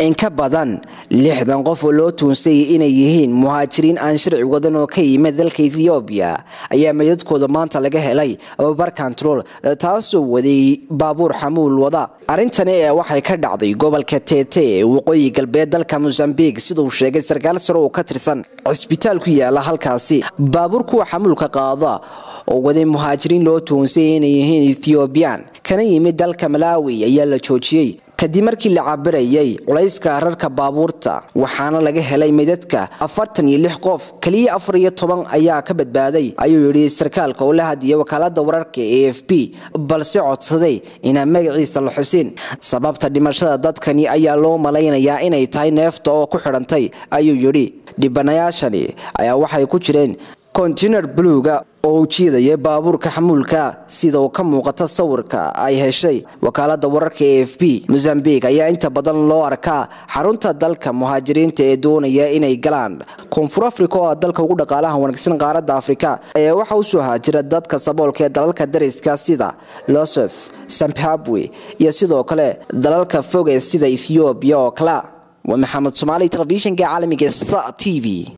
in ka badan lixdan qof oo loo tuunsayay inay yihiin muhaajiriin aan sharci wadan oo ka yimid dalka ethoobiya ayaa meydadkooda maanta laga helay bar control taasoo waday baabuur xamuul wada arrintani ee waxay ka dhacday gobolka tete ee waqooyi galbeed dalka mosambiq siduu sheegay sarkaal sare oo ka tirsan cisbitaal ku yaala halkaasi baabuur kuwa xamuulka qaada oo waday muhaajiriin loo tuunsayay inay yihiin ethoobiyan kana yimid dalka malaawi ayaa la joojiyey kadib markii la cabirayay culayska rarka baabuurta waxaana laga helay meydadka afartan iyo lix qof keliya afar iyo toban ayaa ka badbaaday ayuu yidhi sarkaalka oo la hadiyay wakaalada wararka e f b balse codsaday inaan magaciisa la xusin sababta dhimashada dadkani ayaa loo malaynayaa inay tahay neefta oo ku xidhantay ayuu yidhi dhibanayaashani ayaa waxay ku jireen kontinar buluuga oo ujiidaya baabuurka xamuulka sida uu ka muuqata sawirka ay heshay wakaalada wararka e f b mosambiq ayaa inta badan loo arkaa xarunta dalka muhaajiriinta ee doonaya inay galaan koonfur africa oo ah dalka ugu dhaqaalaha wanaagsan qaaradda afrika ayaa waxa u soo haajira dadka saboolka ee dalalka dariska sida losoth zimbabwe iyo sidoo kale dalalka foge sida ethoobiya oo kale waa maxamed somaali telefishinka caalamiga sa t v